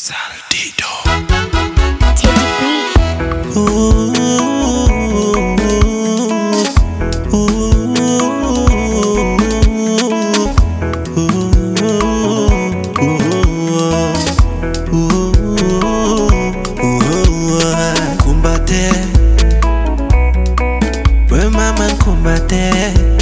Saldido. Teddy B. Ooh, Kumbate, we mama nkumbate,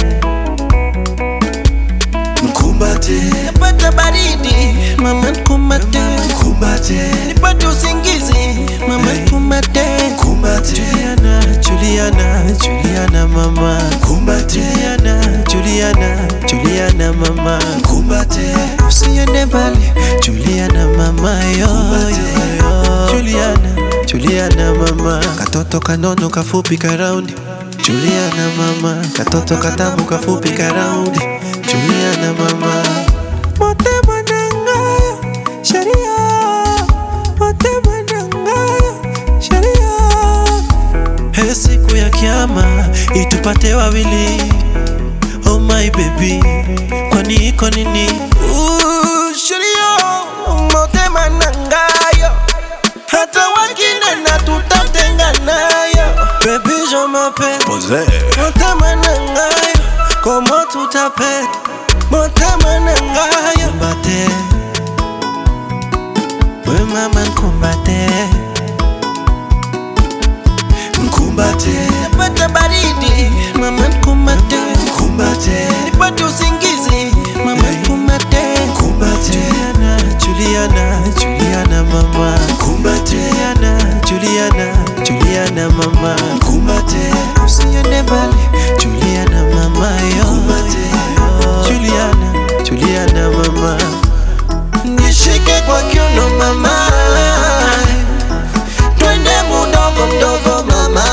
nkumbate, napata baridi mama nkumbate, nkumbate, nipate usingizi mama nkumbate, nkumbate, Juliana, Juliana, Juliana mama, nkumbate, Juliana, Juliana, Juliana mama, nkumbate, usiende mbali, Juliana mama yo, yo, yo. Juliana, Juliana mama, katoto kanono kafupi karaundi Juliana mama, katoto katamu kafupi karaundi Juliana mama, motema nangayo sheria, motema nangayo sheria. He, siku ya kiama itupate wawili, oh my baby, kwani iko nini? Ooh, sheria, motema nangayo hata wengine na tutatenga nayo Baby je m'appelle Posé. Motema na ngayo Komo tutape Motema na ngayo Kumbate We mama nkumbate Nkumbate Napata baridi Mama nkumbate Nkumbate Nipate usingizi Mama nkumbate Nkumbate Juliana, Juliana, Juliana mama Nkumbate Juliana, Juliana, Juliana mama Nkumbate Usiende mbali Juliana mama yo Nkumbate Juliana, Juliana mama Nishike kwa kiuno mama Twende mudogo mdogo mama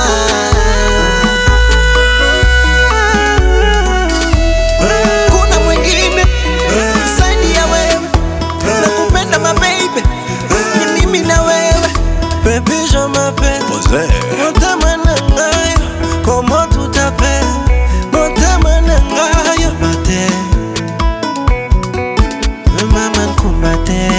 Kuna mwingine zaidi ya wewe Nakupenda ma baby Ni mimi na wewe Baby je m'appelle Posé. Motema na ngayo Komo tutape Motema na ngayo Kumbate We mama nkumbate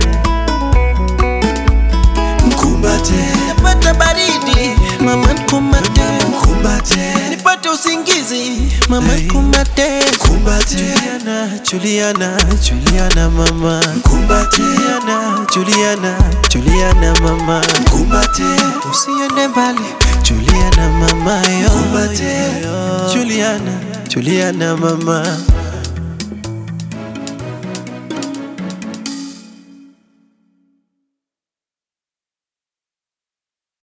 Nkumbate Napata baridi Mama nkumbate Nkumbate Nipate usingizi Mama nkumbate Nkumbate Juliana, Juliana, Juliana mama Nkumbate Juliana, Juliana, Juliana mama Nkumbate Usiende mbali Juliana mama yo Nkumbate Juliana, Juliana mama